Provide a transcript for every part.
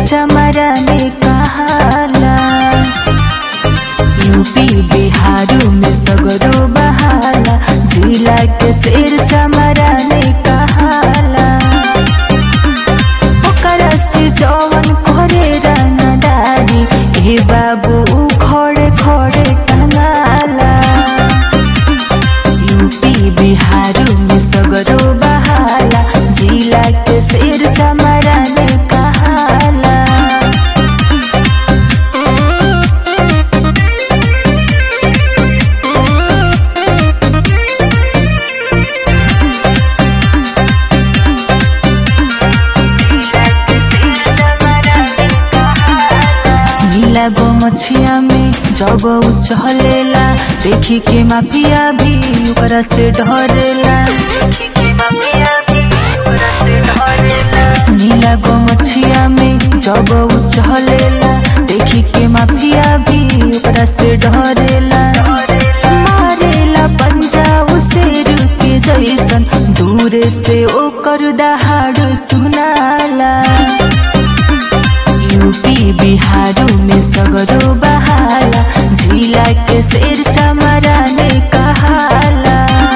चमरा में कहाला यूपी बिहारू में सगरो बहाला जिला के शेर चमरा में कहाला ओकरा से जवन करे रंगदारी ए बाबू खड़े खड़े टंगाला यूपी बिहारू में सगरो बहाला जिला के शेर चमरा में कहाला नीला गो मछिया में जब उ चलेला देखी के माफिया भी ओकरा से डरेला नीला गो मछिया में जब उ चलेला देखी के माफिया भी ओकरा से डरेला मारेला पंजा उसे के जैसन दूर से ओकर दहाड़ सुनाला यूपी बिहारू में सगरो बहाला जिला के शेर चमरा ने कहाला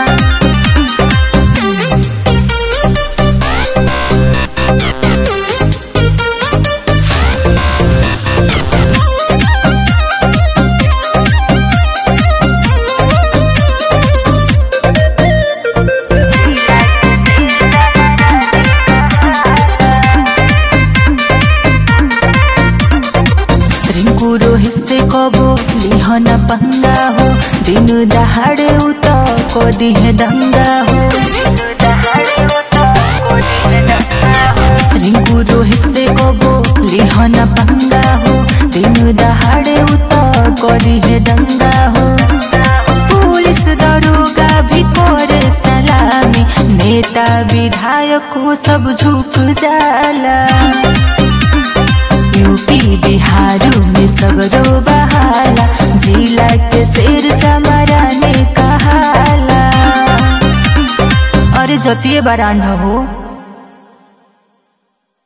रिंकू रोहित से कबो लिहन पंगा हो दिन दहाड़े उत को दिहे दंगा हो रिंकू रोहित से कबो लिहन पंगा हो दिन दहाड़े उत को दिहे दंगा हो पुलिस दरोगा भी करे सलामी नेता विधायक को सब झुक जाला यूपी बिहारू में सगरो बहाला जिला के शेर चमरा ने कहाला अरे जतिये बारांड हो